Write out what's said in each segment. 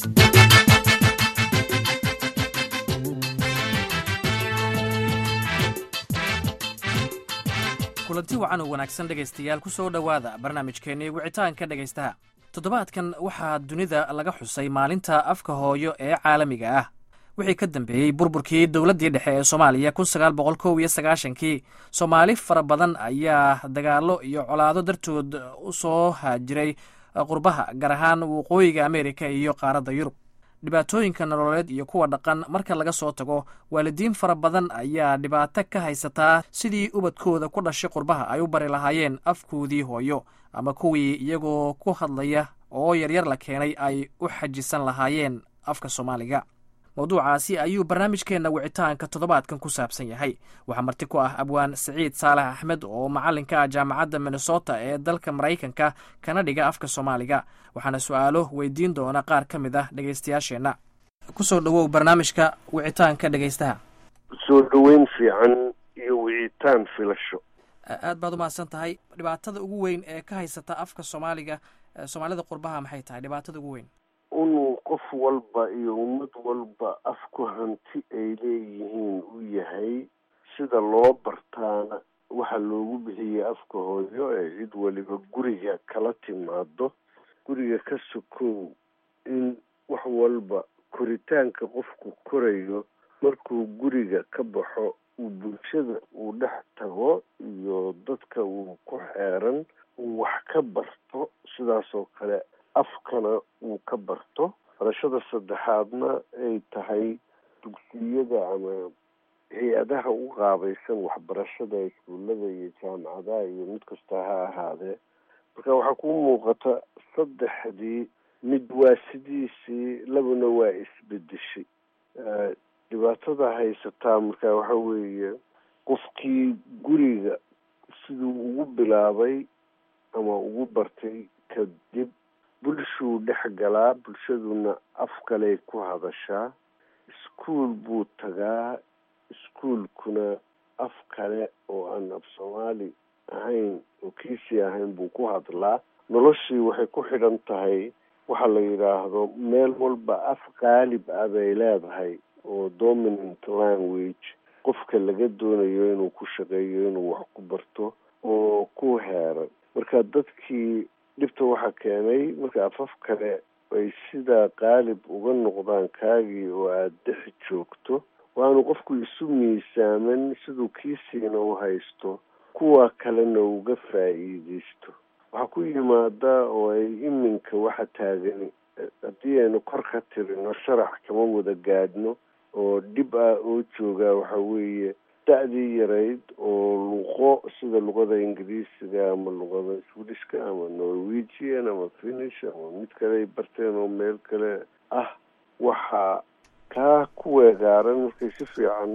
kulanti wacan oo wanaagsan dhegaystayaal ku soo dhowaada barnaamijkeennii wicitaanka dhegaystaha toddobaadkan waxaa dunida laga xusay maalinta afka hooyo ee caalamiga ah wixii ka dambeeyey burburkii dowladdii dhexe ee soomaaliya kun sagaal boqol kow iyo sagaashankii soomaali fara badan ayaa dagaallo iyo colaado dartood u soo haajiray qurbaha gaar ahaan waqooyiga ameerika iyo qaaradda yurub dhibaatooyinka nololeed iyo kuwa dhaqan marka laga soo tago waalidiin fara badan ayaa dhibaato ka haysataa sidii ubadkooda ku dhashay qurbaha ay u bari lahaayeen afkoodii hooyo ama kuwii iyagoo ku hadlaya oo yaryar la keenay ay u xajisan lahaayeen afka soomaaliga mawduucaasi ayuu barnaamijkeenna wicitaanka toddobaadkan ku saabsan yahay waxaa marti ku ah abwaan siciid saalax axmed oo macallinka ah jaamacadda minnesota ee dalka maraykanka kana dhiga afka soomaaliga waxaana su-aalo weydiin doona qaar ka mid ah dhegaystayaasheenna kusoo dhowow barnaamijka wicitaanka dhegaystaha soo dhoweyn fiican iyo wicitaan filasho aad baad umahadsan tahay dhibaatada ugu weyn ee ka haysata afka soomaaliga soomaalida qurbaha maxay tahay dhibaatada ugu weyn inuu qof walba iyo ummad walba afku hanti ay leeyihiin u yahay sida loo bartaana waxaa loogu bixiyey afka hooyo ee cid waliba guriga kala timaado guriga ka sokow in wax walba koritaanka qofku korayo markuu guriga ka baxo uu bulshada uu dhex tago iyo dadka uu ku xeeran uu wax ka barto sidaasoo kale afkana uu ka barto barashada saddexaadna ay tahay dugsiyada ama hay-adaha u qaabaysan waxbarashada iskuullada iyo jaamacadaha iyo mid kasta ha ahaadee marka waxaa kuu muuqata saddexdii mid waa sidiisii labana waa isbedeshay dhibaatada haysataa marka waxa weeye qofkii guriga siduu ugu bilaabay ama ugu bartay kadib bulshuu dhex galaa bulshaduna af kaley ku hadashaa iskuol buu tagaa iskuolkuna af kale oo aan af soomaali ahayn oo kiisii ahayn buu ku hadlaa noloshii waxay ku xidhan tahay waxa la yidhaahdo meel walba af qaalib ah bay leedahay oo dominant language qofka laga doonayo inuu ku shaqeeyo inuu wax ku barto oo ku heeran marka dadkii dhibta waxaa keenay marka afaf kale ay sidaa qaalib uga noqdaan kaagii oo aada dhex joogto waanu qofku isu miisaaman siduu kiisiina u haysto kuwa kalena uga faa'iideysto waxaa ku yimaada oo ay iminka waxa taagan haddii aynu kor ka tirino sharax kama wada gaadhno oo dhib ah oo joogaa waxa weeye da-dii yarayd oo luqo sida luqada ingiriisiga ama luqada swedishka ama norwegian ama finish ama mid kale ay barteen oo meel kale ah waxaa kaa ku weegaaran markay si fiican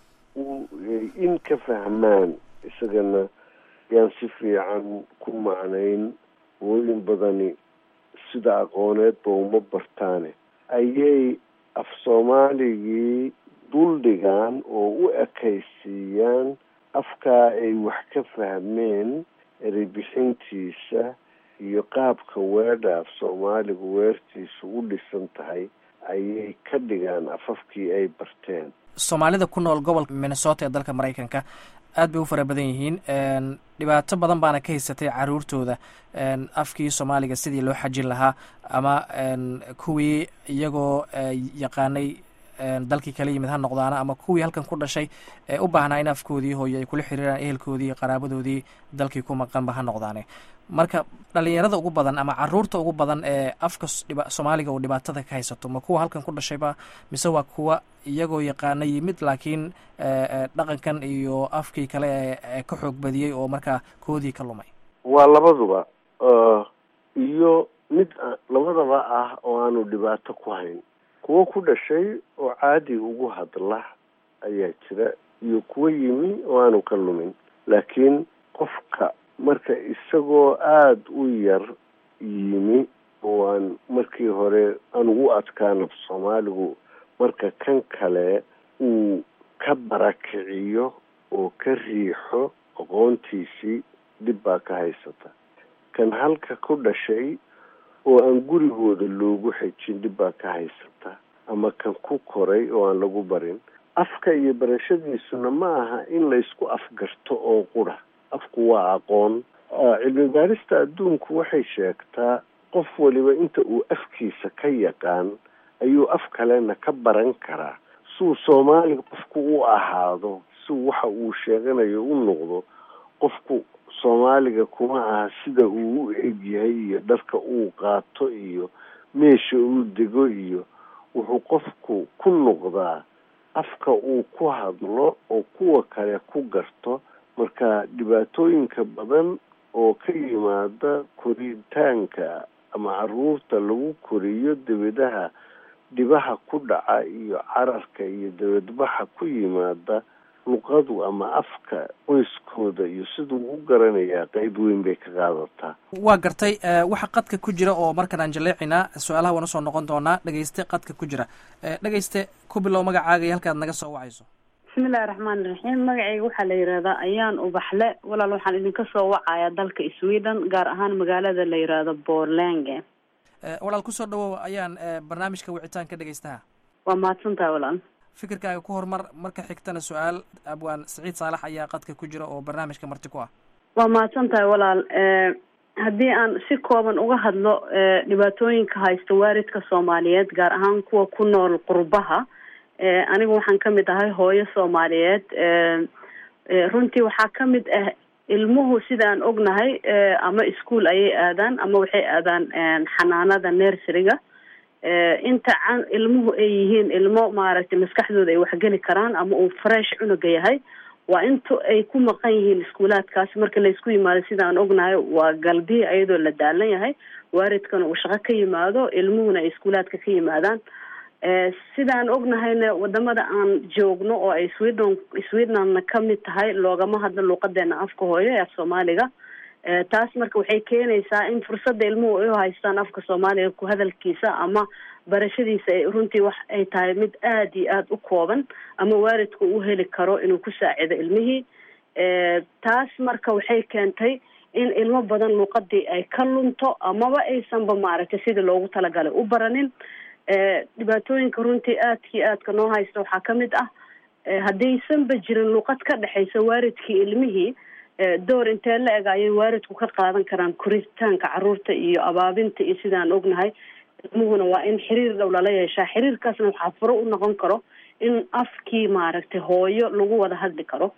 in ka fahmaan isagana yaan si fiican ku macnayn wooyin badani sida aqooneedba uma bartaane ayay af soomaaligii duldhigaan oo u ekaysiiyaan afkaa ay wax ka fahmeen ereybixintiisa iyo qaabka weedha af soomaaligu weertiisu u dhisan tahay ayay ka dhigaan afafkii ay barteen soomaalida ku nool gobolka minnesota ee dalka maraykanka aad bay u fara badan yihiin dhibaato badan baana ka haysatay caruurtooda afkii soomaaliga sidii loo xajin lahaa ama kuwii iyagoo yaqaanay dalkii kala yimid ha noqdaana ama kuwii halkan ku dhashay ee u baahnaa in afkoodii hooyo ay kula xiriiraan ehelkoodii iyo qaraabadoodii dalkii ku maqanba ha noqdaane marka dhalinyarada ugu badan ama caruurta ugu badan ee afka soomaaliga uu dhibaatada ka haysato ma kuwa halkan ku dhashayba mise waa kuwa iyagoo yaqaana yimid laakiin dhaqankan iyo afkii kale ee ka xoog badiyey oo markaa koodii ka lumay waa labaduba iyo mid labadaba ah oo aanu dhibaato ku hayn kuwo ku dhashay oo caadi ugu hadla ayaa jira iyo kuwo yimi oo aanu ka lumin laakiin qofka marka isagoo aada u yar yimi oo aan markii hore aan ugu adkaan af soomaaligu marka kan kale uu ka barakiciyo oo ka riixo aqoontiisii dhib baa ka haysata kan halka ku dhashay oo aan gurigooda loogu xejin dhib baa ka haysata ama kan ku koray oo aan lagu barin afka iyo barashadiisuna ma aha in laysku afgarto oo qura afku waa aqoon cilmi baarista adduunku waxay sheegtaa qof waliba inta uu afkiisa ka yaqaan ayuu af kalena ka baran karaa suu soomaaliga qofku u ahaado siu waxa uu sheeganayo u noqdo qofku soomaaliga kuma aha sida uu u egyahay iyo dharka uu qaato iyo meesha uu dego iyo wuxuu qofku ku noqdaa afka uu ku hadlo oo kuwa kale ku garto marka dhibaatooyinka badan oo ka yimaada koritaanka ama caruurta lagu koriyo debadaha dhibaha ku dhaca iyo cararka iyo debadbaxa ku yimaada luqadu ama afka qoyskooda iyo siduu u garanayaa qeyb weyn bay ka qaadataa waa gartay waxa qadka ku jira oo markan aan jaleecinaa su-aalaha waan usoo noqon doonaa dhegeyste qadka ku jira dhegeyste ku bilow magacaaga iyo halkaad naga soo wacayso bismillahi raxmaani raxiim magacayga waxaa la yihahdaa ayaan ubaxle walaal waxaan idinka soo wacayaa dalka sweden gaar ahaan magaalada la yihahdo borlange walaal kusoo dhawow ayaan barnaamijka wicitaanka dhegeystaha waa mahadsantaha walaal fikirkaaga ku horumar marka xigtana su-aal abwaan saciid saalax ayaa qadka ku jira oo barnaamijka marti ku ah waa mahadsan tahay walaal haddii aan si kooban uga hadlo dhibaatooyinka haysta waalidka soomaaliyeed gaar ahaan kuwa ku nool qurbaha anigu waxaan kamid ahay hooyo soomaaliyeed runtii waxaa kamid ah ilmuhu sida aan ognahay ama ischool ayay aadaan ama waxay aadaan xanaanada nerseriga inta can ilmuhu ay yihiin ilmo maaragtay maskaxdooda ay waxgeli karaan ama uu fresh cunuga yahay waa inta ay ku maqan yihiin iskuulaadkaas marka laysku yimaado sida aan ognahay waa galbihi ayadoo la daalan yahay waalidkana uu shaqo ka yimaado ilmuhuna ay iskuulaadka ka yimaadaan sidaan ognahayna wadamada aan joogno oo ay sweden swednanna kamid tahay loogama hadlo luuqadeena afka hooyo ee af soomaaliga taas marka waxay keenaysaa in fursadda ilmuhu ay u haystaan afka soomaaliga ku hadalkiisa ama barashadiisa ay runtii wax ay tahay mid aada iyo aada u kooban ama waalidku u heli karo inuu ku saacido ilmihii taas marka waxay keentay in ilmo badan luuqadii ay ka lunto amaba aysanba maaragtay sidii loogu talagalay u baranin dhibaatooyinka runtii aadkii aadka noo haysta waxaa kamid ah haddaysanba jirin luuqad ka dhexaysa waalidkii ilmihii door intee la eg ayay waalidku ka qaadan karaan koritaanka caruurta iyo abaabinta iyo sidaan ognahay ilmuhuna waa in xiriir dhow lala yeeshaa xiriirkaasna waxaa furo u noqon karo in afkii maaragtay hooyo lagu wada hadli karo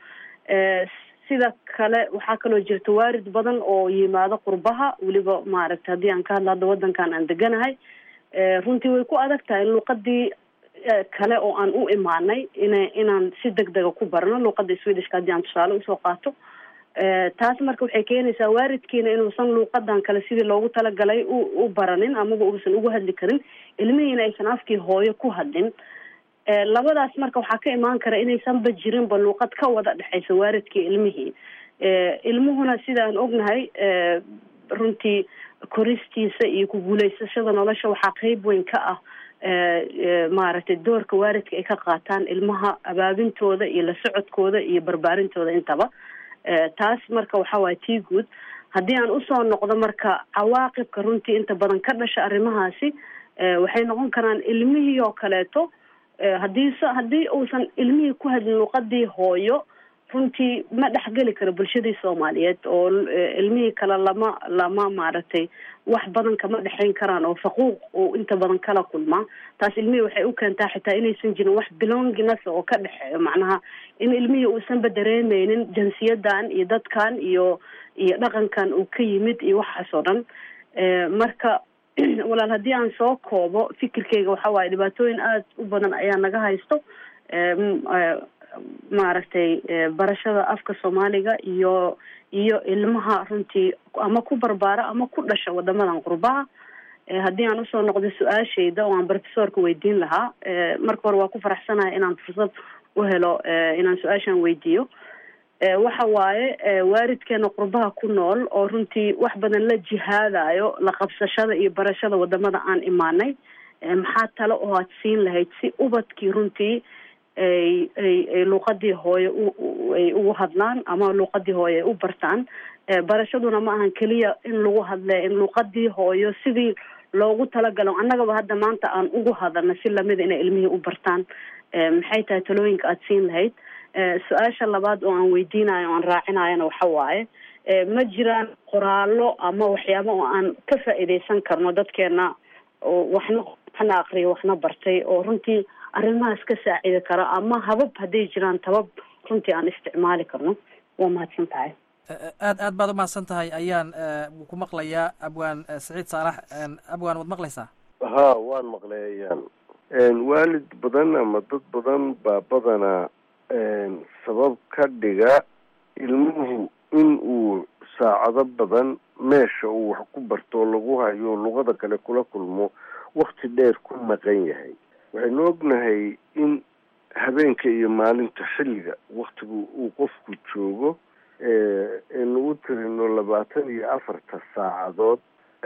sida kale waxaa kaloo jirta waalid badan oo yimaado qurbaha weliba maaragtay haddii aan ka hadlo hadda wadankan aan deganahay runtii way ku adag tahay luuqadii kale oo aan u imaanay ina inaan si deg dega ku barno luuqada swedishka haddii aan tusaale usoo qaato taas marka waxay keenaysaa waalidkiina inuusan luuqadan kale sidii loogu talagalay u u baranin amaba uusan ugu hadli karin ilmihiina aysan afkii hooyo ku hadlin labadaas marka waxaa ka imaan kara inaysanba jirinba luuqad ka wada dhexaysa waalidkii ilmihii ilmuhuna sidaan ognahay runtii koristiisa iyo ku guulaysashada nolosha waxaa qeyb weyn ka ah maaragtay doorka waalidka ay ka qaataan ilmaha abaabintooda iyo la socodkooda iyo barbaarintooda intaba taas marka waxa waaya tii guud haddii aan usoo noqdo marka cawaaqibka runtii inta badan ka dhasha arrimahaasi waxay noqon karaan ilmihii oo kaleeto haddii s haddii uusan ilmihii ku hadlin luuqadii hooyo runtii ma dhexgeli karo bulshadii soomaaliyeed oo ilmihii kale lama lama maaragtay wax badan kama dhexayn karaan oo faquuq uu inta badan kala kulmaa taas ilmihii waxay u keentaa xitaa inaysan jirin wax belonginasa oo ka dhexeeyo macnaha in ilmihii uusanba dareemeynin jinsiyadan iyo dadkan iyo iyo dhaqankan uu ka yimid iyo waxaas oo dhan marka walaal haddii aan soo koobo fikirkeyga waxa waaye dhibaatooyin aada u badan ayaa naga haysto maaragtay barashada afka soomaaliga iyo iyo ilmaha runtii ama ku barbaara ama ku dhasha wadamadan qurbaha haddii aan usoo noqdo su-aashayda oo aan professorka weydiin lahaa marka hore waa ku faraxsanahay inaan fursad u helo inaan su-aashan weydiiyo waxa waaye waalidkeena qurbaha ku nool oo runtii wax badan la jihaadayo la qabsashada iyo barashada wadamada aan imaanay maxaa tale oo aad siin lahayd si ubadkii runtii ay ay ay luuqadii hooye ay ugu hadlaan ama luuqadii hooye ay u bartaan barashaduna ma ahan keliya in lagu hadle in luuqadii hooyo sidii loogu talagalo annagaba hadda maanta aan ugu hadalna si lamida inay ilmihii u bartaan maxay tahay talooyinka aada siin lahayd su-aasha labaad oo aan weydiinayo o aan raacinayona waxa waaye ma jiraan qoraallo ama waxyaaba oo aan ka faa'iidaysan karno dadkeena oo waxna waxna akriya waxna bartay oo runtii arrimahaas ka saacidi kara ama habab hadday jiraan tabab runtii aan isticmaali karno waa mahadsan tahay aad aad baad umahadsan tahay ayaan ku maqlayaa abwaan saciid saalax abwaan waad maqlaysaa ha waan maqlay ayaan waalid badan ama dad badan baa badanaa sabab ka dhiga ilmuhu in uu saacado badan meesha uu wax ku barto lagu hayo luqada kale kula kulmo wakti dheer ku maqan yahay waxaynu ognahay in habeenka iyo maalinta xilliga waktigu uu qofku joogo aynu u tirino labaatan iyo afarta saacadood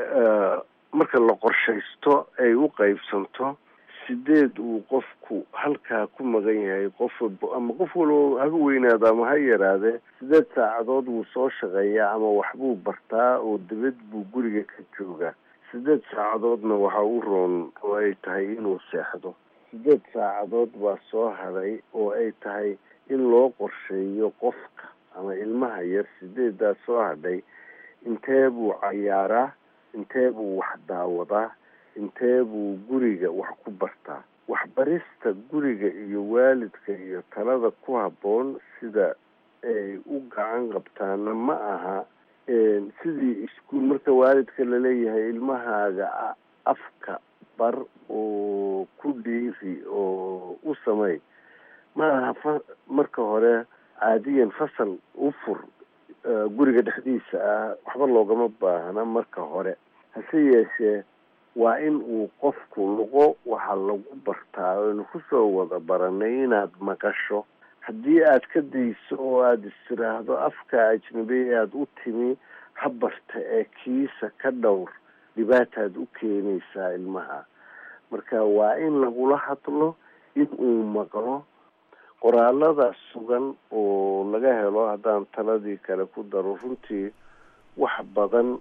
marka la qorshaysto ay u qaybsanto sideed uu qofku halkaa ku maqan yahay qof ama qof walba haba weynaado ama ha yaraadee sideed saacadood wuu soo shaqeeyaa ama waxbuu bartaa oo dibad buu guriga ka joogaa sideed saacadoodna waxaa u roon oo ay tahay inuu seexdo sideed saacadood baa soo haday oo ay tahay in loo qorsheeyo qofka ama ilmaha yar sideedaa soo hadhay intee buu cayaaraa intee buu wax daawadaa intee buu guriga wax ku bartaa waxbarista guriga iyo waalidka iyo talada ku habboon sida ay u gacan qabtaana ma aha sidii iskuol marka waalidka laleeyahay ilmahaaga afka bar oo ku dhiiri oo u samey ma aha fa marka hore caadiyan fasal u fur guriga dhexdiisa ah waxba loogama baahna marka hore hase yeeshee waa in uu qofku luqo waxa lagu bartaa aynu kusoo wada baranay inaad maqasho haddii aad ka dayso oo aada istiraahdo afka ajnabi aada u timi ha barta ee kiisa ka dhowr dhibaataad u keenaysaa ilmaha marka waa in lagula hadlo in uu maqlo qoraalada sugan oo laga helo haddaan taladii kale ku daro runtii wax badan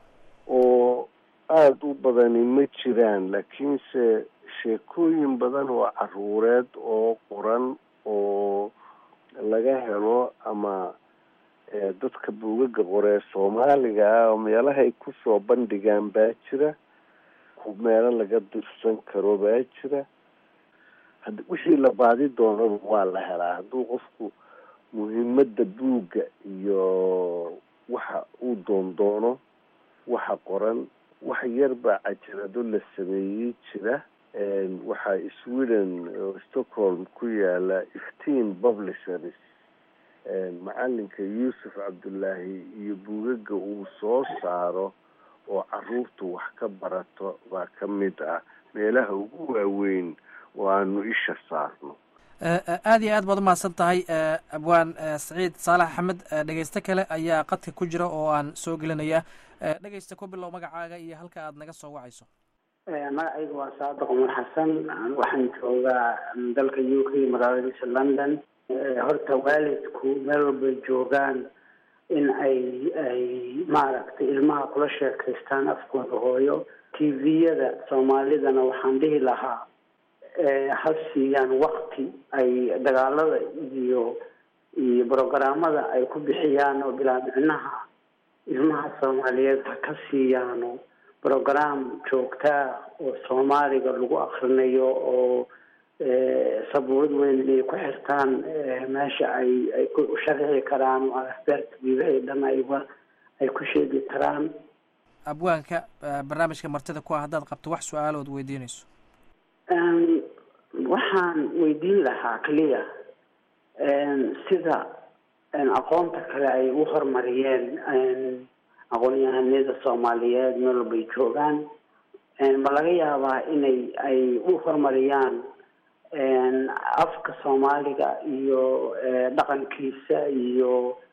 oo aada u badani ma jiraan laakiinse sheekooyin badan oo caruureed oo qoran oo laga helo ama dadka buugaga qoree soomaaliga ah oo meelahay kusoo bandhigaan baa jira meelo laga dirsan karo baa jira had wixii la baadi doonaba waa la helaa hadduu qofku muhiimadda buugga iyo waxa uu doondoono waxa qoran wax yar baa cajalado la sameeyey jira waxaa sweden oo stockholm ku yaala ifteen publishers macalinka yuusuf cabdullaahi iyo buugaga uu soo saaro oo caruurtu wax ka barato baa ka mid ah meelaha ugu waaweyn oo aanu isha saarno aada iyo aad baad umahadsan tahay abwaan saciid saalax axmed dhegeyste kale ayaa qadka ku jira oo aan soo gelinaya dhegeysta ku bilow magacaaga iyo halka aad naga soo wacayso magacayga waa saadiq umar xasan waxaan joogaa dalka u k magaaladiisa london horta waalidku meel walbay joogaan in ay ay maaragtay ilmaha kula sheekaystaan afkooda hooyo t v-yada soomaalidana waxaan dhihi lahaa ha siiyaan wakti ay dagaalada iyo iyo brogaraamada ay ku bixiyaan oo bilaa micnaha ilmaha soomaaliyeed ha ka siiyaano brogram joogtaa oo soomaaliga lagu akrinayo oo sabuurad weyn inay ku xirtaan meesha ay ay ku sharxi karaan oo afbeerta ay dhan ayba ay ku sheegi karaan abwaanka barnaamijka martida ku ah haddaad qabto wax su-aalood weydiinayso waxaan weydiin lahaa keliya sida aqoonta kale ay u horumariyeen aqoon-yahanada soomaaliyeed meel walbay joogaan ma laga yaabaa inay ay u horumariyaan afka soomaaliga iyo dhaqankiisa iyo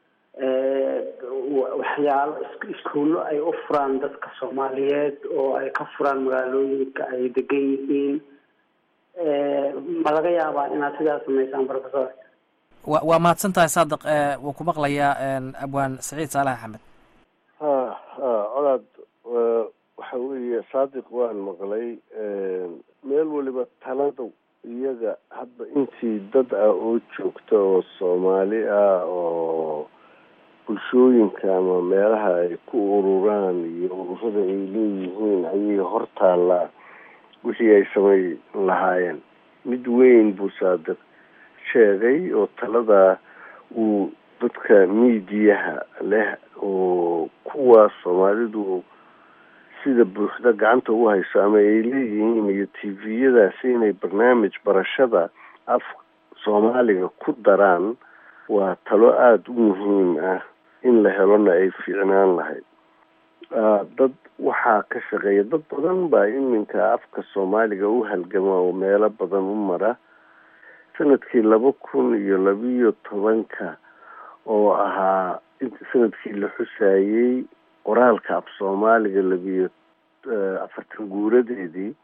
waxyaalo iskuullo ay u furaan dadka soomaaliyeed oo ay ka furaan magaalooyinka ay degan yihiin ma laga yaabaa inaad sidaas samaysaan professor wa waa mahadsan tahay saadiq wuu ku maqlayaa abwaan saciid saalax axmed ha ha colaad waxa waxa weeye saadiq waan maqlay meel waliba talada iyaga hadba intii dad ah oo joogta oo soomaali ah oo bulshooyinka ama meelaha ay ku ururaan iyo ururada ay leeyihiin ayay hortaallaa wixii ay samay lahaayeen mid weyn buu saadiq sheegay oo taladaa uu dadka miidiyaha leh oo kuwa soomaalidu sida buuxda gacanta ugu hayso ama ay leeyihiin iyo t v-yadaasi inay barnaamij barashada af soomaaliga ku daraan waa talo aada u muhiim ah in la helona ay fiicnaan lahayd dad waxaa ka shaqeeya dad badan baa iminka afka soomaaliga u halgama oo meelo badan u mara sanadkii laba kun iyo labiyo tobanka oo ahaa sanadkii la xusaayey qoraalka af soomaaliga labiyo afartan guuradeedii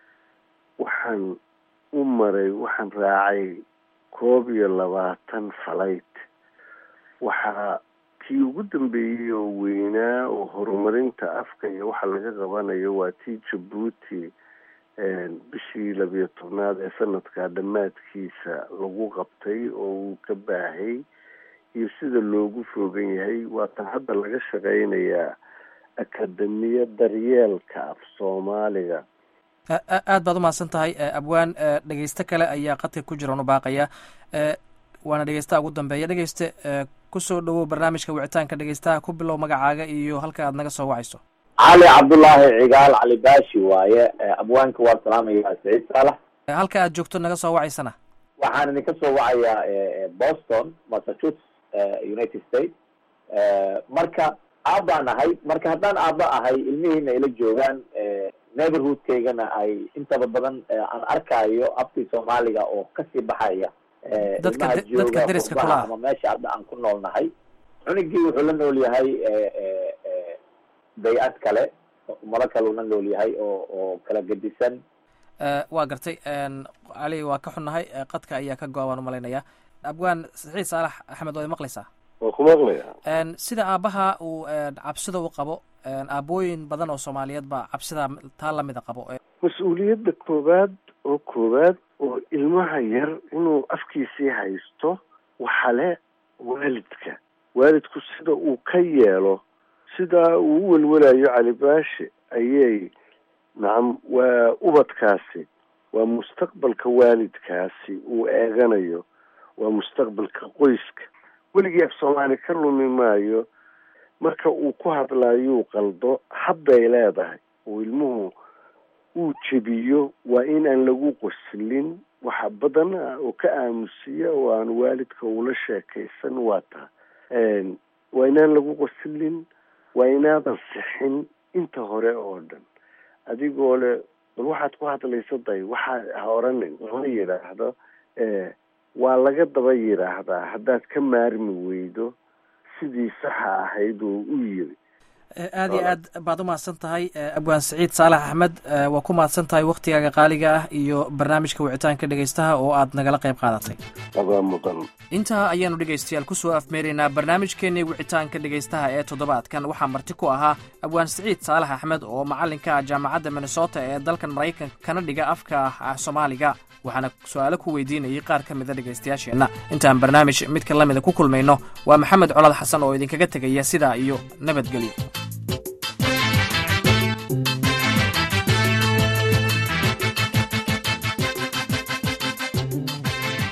waxaan u maray waxaan raacay koob iyo labaatan falayt waxaa kii ugu dambeeyey oo weynaa oo horumarinta afka iyo waxa laga qabanayo waa tii jabuuti bishii labiyo tobnaad ee sanadka dhammaadkiisa lagu qabtay oo uu ka baahay iyo sida loogu foogan yahay waatan hadda laga shaqeynayaa akademiya daryeelka af soomaaliga aad baad umahadsan tahay abwaan dhegeyste kale ayaa qadka ku jira unu baaqaya waana dhegeystaha ugu dambeeya dhegeyste kusoo dhawow barnaamijka wicitaanka dhegeystaha ku bilow magacaaga iyo halka aad naga soo wacayso cali cabdullaahi cigaal cali baashi waaye abwaanka waa salaamayaa saciid saalax halka aad joogto naga soo wacaysana waxaan idinka soo wacayaa boston massachusetts united states marka aabbaan ahay marka haddaan aabba ahay ilmihiina ila joogaan neighborhoodkaygana ay intaba badan aan arkaayo afkii soomaaliga oo kasii baxaya dadka dadka deriska kula ama meesha hadda aan ku nool nahay cunigii wuxuu la nool yahay bay-ad kale umado kale uu la nool yahay oo oo kala gedisan waa gartay cali waa ka xunnahay qadka ayaa ka go-a waan umalaynaya abwaan saxiid saalax axmed waad maqlaysaa waa ku maqlaya sida aabbaha uu cabsida u qabo aabooyin badan oo soomaaliyeed baa cabsida taa lamida qabo mas-uuliyadda koowaad oo koowaad oo ilmaha yar inuu afkiisii haysto waxa le waalidka waalidku sida uu ka yeelo sida uu u welwelayo calibaashe ayay nacam waa ubadkaasi waa mustaqbalka waalidkaasi uu eeganayo waa mustaqbalka qoyska weligii af soomaali ka lumi maayo marka uu ku hadlaayuu qaldo hadday leedahay oo ilmuhu uu jebiyo waa in aan lagu qoslin waxa badan ah oo ka aamusiya oo aan waalidka ula sheekaysan waa taa waa inaan lagu qoslin waa inaadan sixin inta hore oo dhan adigoo le bal waxaad ku hadlaysa day waxaa ha oranin lama yidhaahdo waa laga daba yidhaahdaa haddaad ka maarmi weydo sidii saxa ahayd oo u yiri aad iyo aad baad umahadsan tahay abwaan saciid saalax axmed waa ku mahadsan tahay waktigaaga qaaliga ah iyo barnaamijka wicitaanka dhegeystaha oo aad nagala qayb qaadatay adaa mudan intaa ayaanu dhegaystayaal kusoo afmeeraynaa barnaamijkeenii wicitaanka dhegaystaha ee toddobaadkan waxaa marti ku ahaa abwaan saciid saalax axmed oo macallinka ah jaamacadda minnesota ee dalkan maraykanka kana dhiga afka ah soomaaliga waxaana su-aalo ku weydiinayay qaar ka mida dhegaystayaasheenna intaan barnaamij midka lamida ku kulmayno waa maxamed colad xasan oo idinkaga tegaya sidaa iyo nabadgelyo